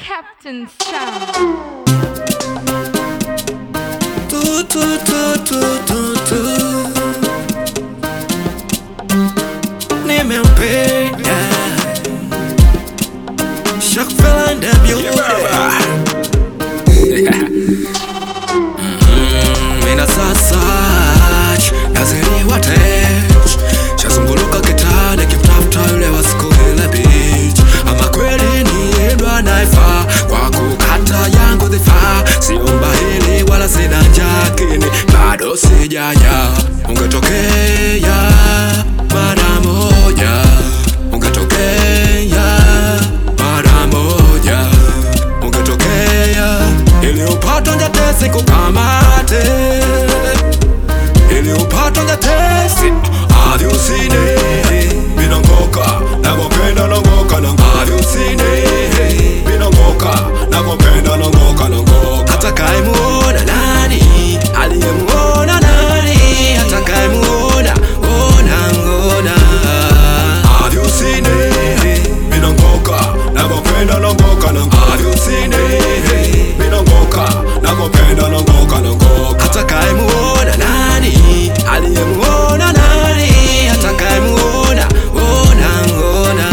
Captain Sound. Tu, tu, tu, tu, tu, tu. Nimempenda Shock fella in the building Mhm, Mina sasa naziliwa tech shazunguluka kitani kimtafuta yule wa siku ile beach ama kweli niendwa naifa kwa kukata yangu dhifa siomba hili wala sina jakini bado sijaja ungetokea mara moja ungetokea mara moja ungetokea ili upate njatesi kukamate ili upate njatesi hadi usine minongoka nakopenda nongoka nongoka hadi usine minongoka nakopenda nongoka nongoka atakayemuona nani aliyemuona nani atakayemuona ona ngona hadi usine minongoka nakopenda nongoka nongoka hadi usine minongoka nakopenda nongoka nongoka atakayemuona nani aliyemuona nani atakayemuona ona ngona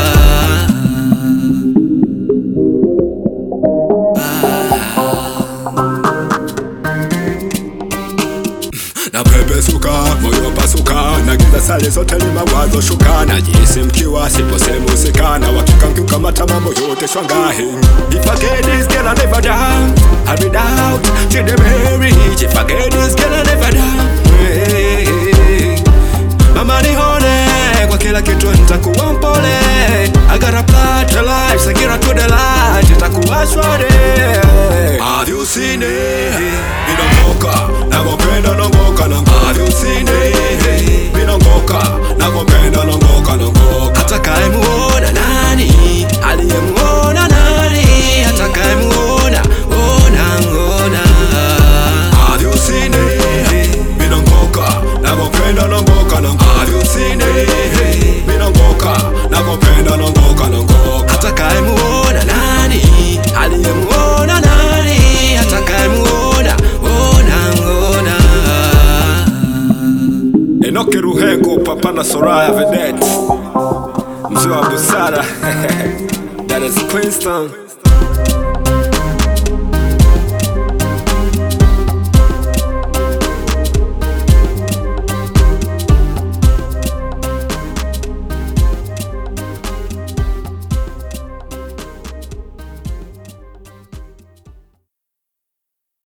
na pepe suka moyo pasuka na giza sale zote ni mawazo shuka na jinsi mkiwa siposemusikana wakikanguka mata mambo yote shwangahi If I get this girl I never down I be down to the marriage If I get this girl I never down hey. Mama nihone kwa kila kitu nitakuwa mpole I gotta apply to life Sagira to the light itakuwa shwari Have you seen it? Minongoka nakopenda nongoka nongoka Have you seen it? Minongoka nakopenda nongoka nongoka Atakayemuona nani? Aliyemuona nani? Atakayemuona ona ngona Have you seen it? Minongoka nakopenda nongoka nongoka Have you seen it? Minongoka nakopenda nongoka nongoka Atakayemuona nani? Aliyemuona nani? Atakayemuona ona ngona Enoki Ruhengo, Papa na Soraya Vedet, mzee wa busara Dar es Queenstown